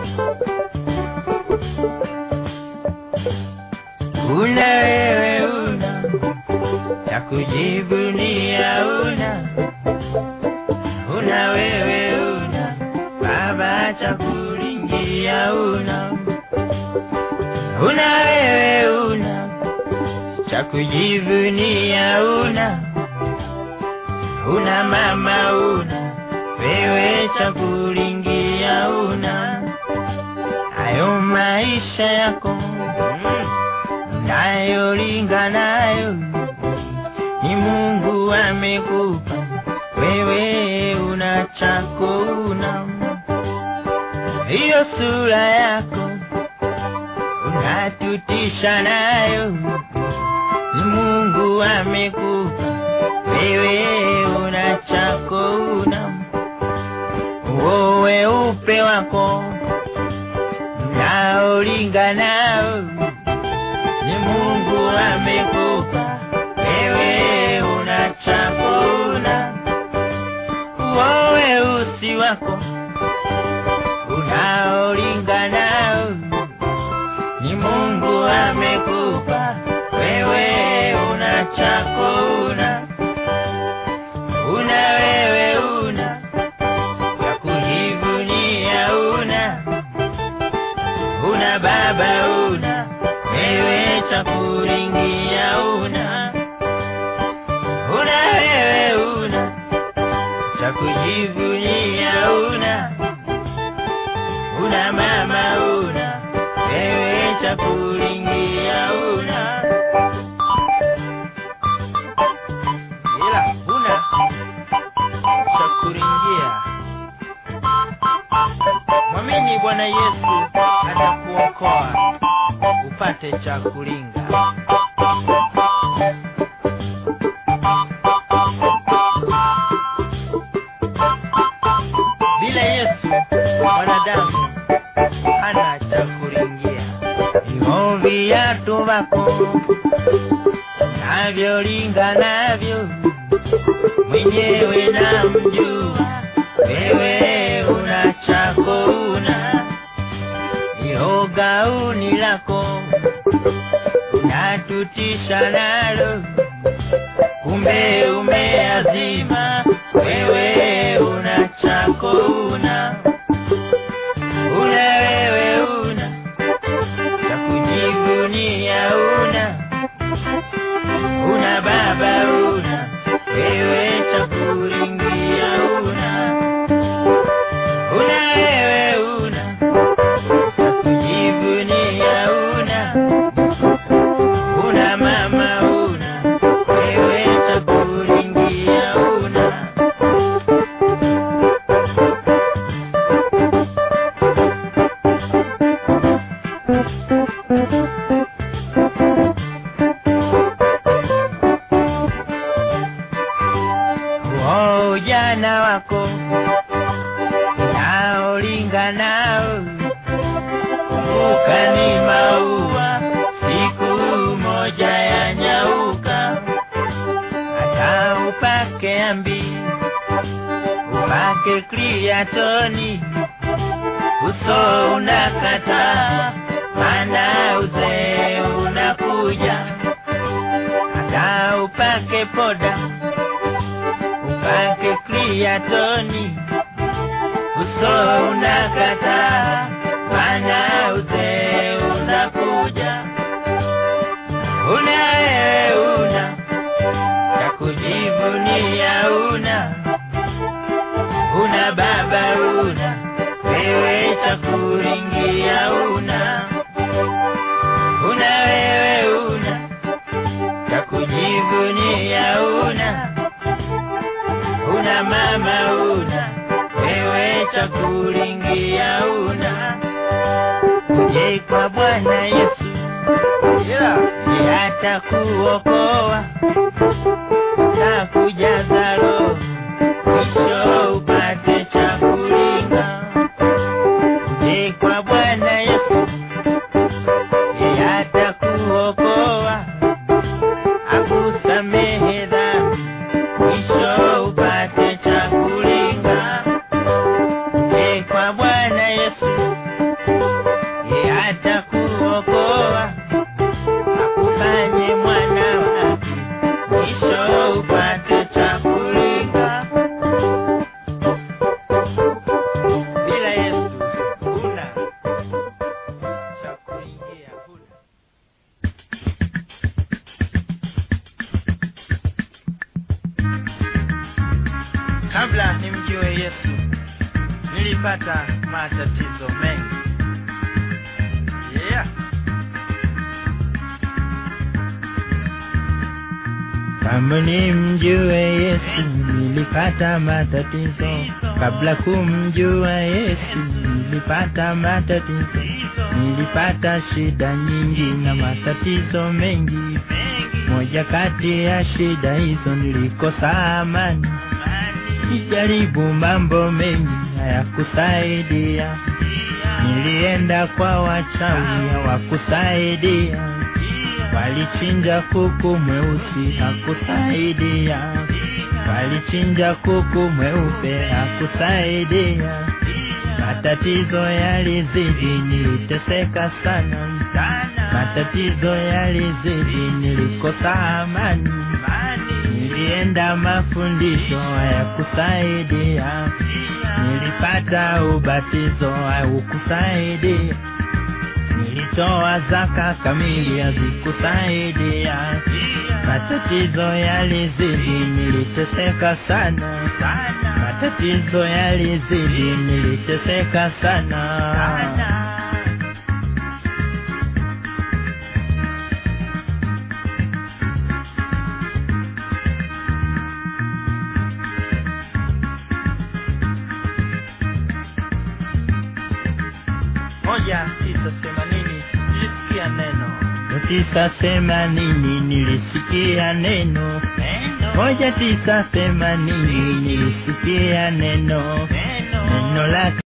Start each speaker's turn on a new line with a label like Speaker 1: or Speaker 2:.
Speaker 1: una wewe una cha kujivunia una una wewe una baba cha kulingia una una wewe una cha kujivunia una una mama una wewe cha kulingia una hayo maisha yako nayolinga nayo ni Mungu amekupa wewe, una chako una hiyo sura yako unatutisha nayo ni Mungu amekupa wewe, una chako una uo weupe wako unaolinga nao ni Mungu amekupa wewe, una chako una uo weusi wako unaolinga nao ni Mungu amekupa wewe, una chako una una wewe una ya kujivunia una una baba una wewe cha kuringia una una wewe una cha kujivunia una una mama una wewe cha kuringia una ila una cha kuringia mwamini bwana yesu atakuokoa upate cha kulinga bila yesu mwanadamu hana cha kuringia hivyo viatu vako navyolinga navyo mwenyewe na mjua wewe una chako una iyo gauni lako unatutisha nalo kumbe umeazima wewe una chako una una wewe una cha kujivunia una una baba una wewe cha kuringia una una wewe una cha kujivunia una una mama una wewe cha kuringia una Uo ujana wako naolinga nao kumbuka ni maua siku moja ya nyauka hata upake ambi upake kriatoni uso unakata mana uzee unakuja hata upake poda upake kriatoni uso unakata mana uzee unakuja una wewe una cha kujivunia una una baba una wewe cha kuringia una una wewe una cha kujivunia una una mama una wewe cha kuringia una uje kwa bwana yesu yeah. ye atakuokoa na kujaza roho mwisho upate cha kulinga uje kwa bwana yesu ye atakuokoa akusamehe dhambi mwisho upate cha kulinga uje kwa bwana yesu matatizo mengi yeah.
Speaker 2: Kama nimjue Yesu nilipata matatizo, kabla kumjua Yesu nilipata matatizo, nilipata shida nyingi na matatizo mengi. Moja kati ya shida hizo nilikosa amani, nijaribu mambo mengi hayakusaidia, nilienda kwa wachawi hawakusaidia walichinja kuku mweusi hakusaidia, walichinja kuku mweupe hakusaidia. Matatizo yalizidi, niliteseka sana, matatizo yalizidi, nilikosa amani. Nilienda mafundisho hayakusaidia, nilipata ubatizo haukusaidia nilitoa zaka kamili hazikusaidia, matatizo yalizidi, niliteseka sana, matatizo yalizidi, niliteseka sana.
Speaker 1: moja tisa themanini nilisikia neno
Speaker 2: tisa themanini nilisikia neno moja tisa themanini nilisikia neno neno lake